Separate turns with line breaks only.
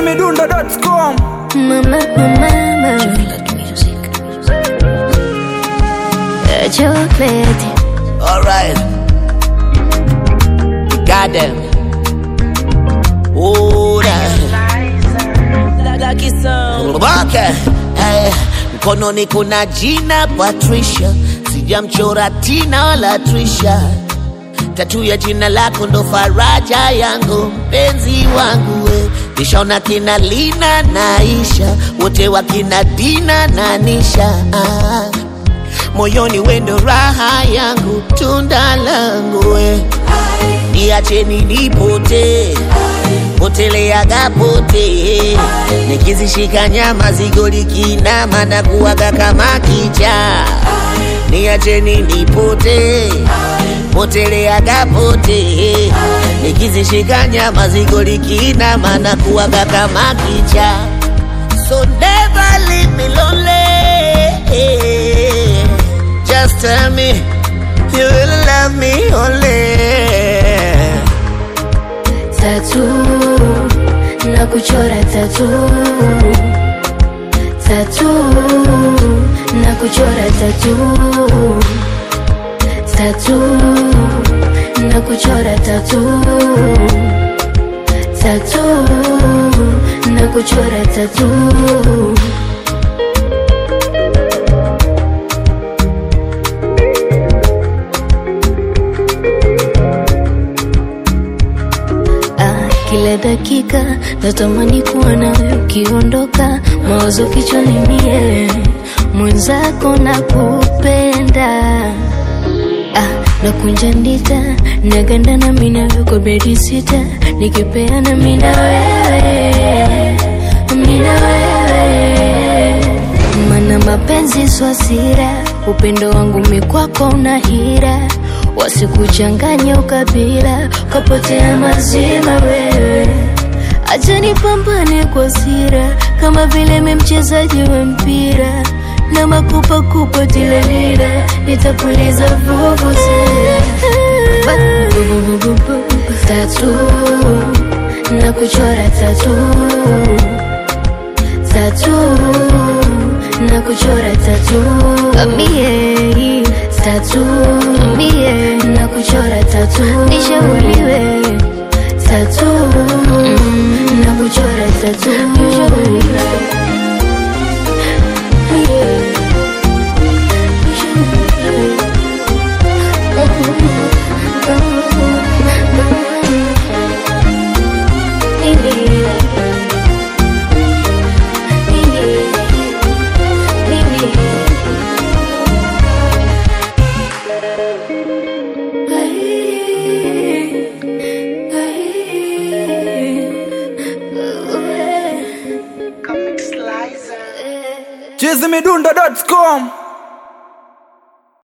chizimidundo.com
Mama, mama, uh, chocolate.
Alright. Got them. Oh, Okay. Eh, mkononi kuna jina Patricia, sijamchora Tina wala Trisha. Tatu ya jina lako ndo faraja yangu, mpenzi wangu we. Nishaona kina Lina na Aisha, wote wakina Dina na Nisha ah. Moyoni wendo raha yangu, tunda langu we. Niacheni nipote poteleaga pote, nikizishika nyama zigo likinama na kuwaga kama kicha. Niacheni nipote poteleaga pote, nikizishika nyama zigo likinama na kuwaga kama kicha. So never leave me lonely. Just tell me you will love me only.
Tatu na kuchora tatu tatu na kuchora tatu tatu na kuchora tatu tatu na kuchora tatu Ah, kila dakika natamani kuwa nawe ukiondoka, mawazo kichwani mie mwenzako na kupenda ah, nakunja ndita naganda na mina kwa bedi sita nikipeana mina wewe mina wewe mana mapenzi swasira upendo wangu mikwako una hira wasikuchanganya ukabila ukapotea mazima wewe acha nipambane kwa sira kama vile mi mchezaji wa mpira na makupakupa tilalila nitapuliza vuvuzela tatu na kuchora tatu tatu na kuchora tatu mie tatu mie na kuchora tatu nishauriwe tatu na kuchora tatu
chizimidundo.com